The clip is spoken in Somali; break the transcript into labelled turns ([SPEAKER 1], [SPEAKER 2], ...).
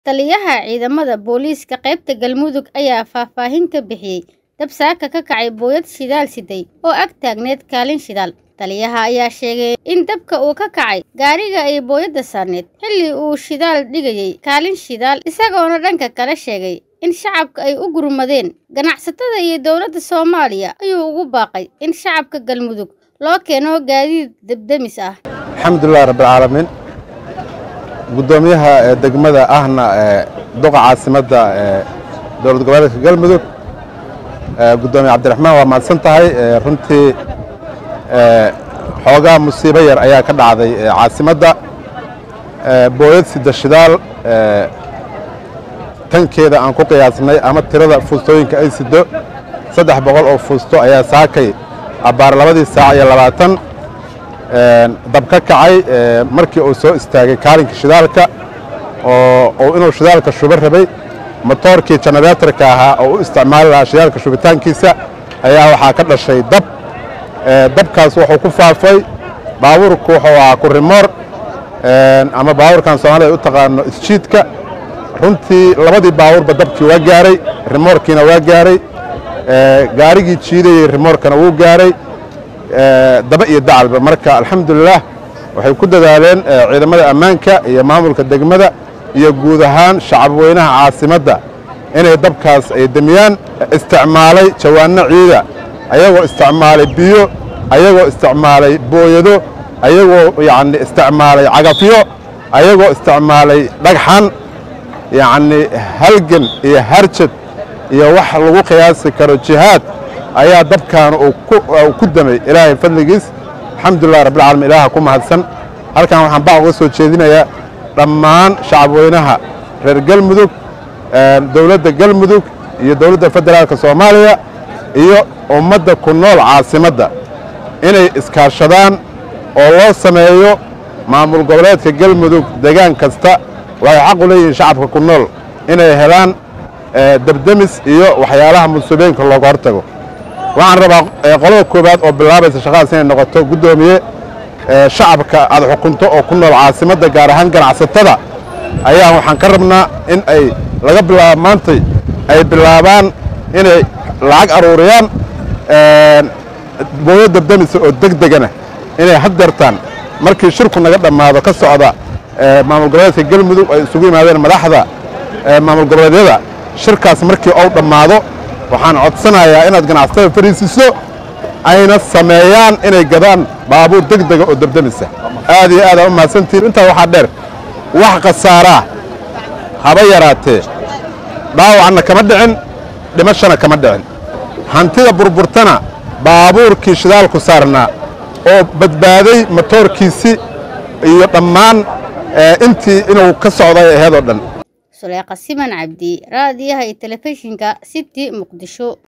[SPEAKER 1] Taliyaha ciidamada booliiska qaybta Galmudug ayaa faahfaahin ka bixiyay dab saaka ka kacay booyad shidaal siday oo ag taagneed kaalin shidaal. Taliyaha ayaa sheegay in dabka uu ka kacay gaariga ay booyadda saarneed xilli uu shidaal dhigayay kaalin shidaal isagoona dhanka kale sheegay in shacabka ay u gurmadeen ganacsatada iyo dowladda Soomaaliya ayuu ugu baaqay in shacabka Galmudug loo keeno gaadiid dab-damis ah.
[SPEAKER 2] alxamdulilah rabbilcaalamiin guddoomiyaha ee degmada ahna ee duqa caasimadda ee dowlad goboleedka galmudug ee guddoomiye cabdiraxmaan waa mahadsan tahay ee runtii ee xoogaa musiibo yar ayaa ka dhacday ee caasimadda ee booyad sida shidaal ee tankeeda aan ku qiyaasnay ama tirada fuustooyinka ay sido saddex boqol oo fuusto ayaa saakay abbaar labadii saac iyo labaatan dab ka kacay markii uu soo istaagay kaalinka shidaalka oo inuu shidaalka shubo rabay motoorkii janareetarka ahaa oo u isticmaali lahaa shidaalka shubitaankiisa ayaa waxaa ka dhashay dab dabkaas wuxuu ku faafay baabuurku wuxuu ahaa kurimoor ama baabuurkan soomaalida ay u taqaano isjiidka runtii labadii baabuurba dabkii waa gaaray rimoorkiina waa gaaray gaarigii jiidayey rimoorkana wuu gaaray daba iyo dacalba marka alxamdulilah waxay ku dadaaleen ciidamada ammaanka iyo maamulka degmada iyo guud ahaan shacabweynaha caasimadda inay dabkaas ay demiyaan isticmaalay jawaanno ciida ayagoo isticmaalay biyo ayagoo isticmaalay booyado ayagoo yacni isticmaalay cagafyo ayagoo isticmaalay dhagxan yacni halgan iyo harjad iyo wax lagu qiyaasi karo jihaad ayaa dabkan uu ku damay ilaahay fadligiis alxamdulilah rabbilcaalamiin ilaaha ku mahadsan halkan waxaan bac uga soo jeedinayaa dhammaan shacabweynaha reer galmudug dowladda galmudug iyo dowladda federaalka soomaaliya iyo ummadda ku nool caasimadda inay iskaashadaan oo loo sameeyo maamul goboleedka galmudug degaan kasta waxay xaq u leeyihiin shacabka ku nool inay helaan debdemis iyo waxyaalaha musiibooyinka looga hortago waxaan rabaa qolada koowaad oo bilaabaysa shaqadaas inay noqoto guddoomiye shacabka aad xukunto oo ku nool caasimadda gaar ahaan ganacsatada ayaa waxaan ka rabnaa in ay laga bilaabo maantay ay bilaabaan inay lacag aruuriyaan booyo debdemisa oo deg degana inay haddeertaan markii shirku naga dhammaado ka socda maamul goboleedka galmudug ay isugu yimaadeen madaxda maamul goboleedyada shirkaas markii ou dhammaado waxaan codsanayaa inaad ganacsatada fariisiso ayna sameeyaan inay gadaan baabuur deg dega oo debdemisa aad iyo aad aa u mahadsantihin intaa waxaa dheer wax khasaaraa haba yaraatee dhaawacna kama dhicin dhimashana kama dhicin hantida burburtana baabuurkii shidaalku saarnaa oo badbaaday motoorkiisii iyo dhammaan intii inuu ka socday aheed oo dhan
[SPEAKER 1] suleeqa siman cabdi raadiyaha iyo telefishinka city muqdisho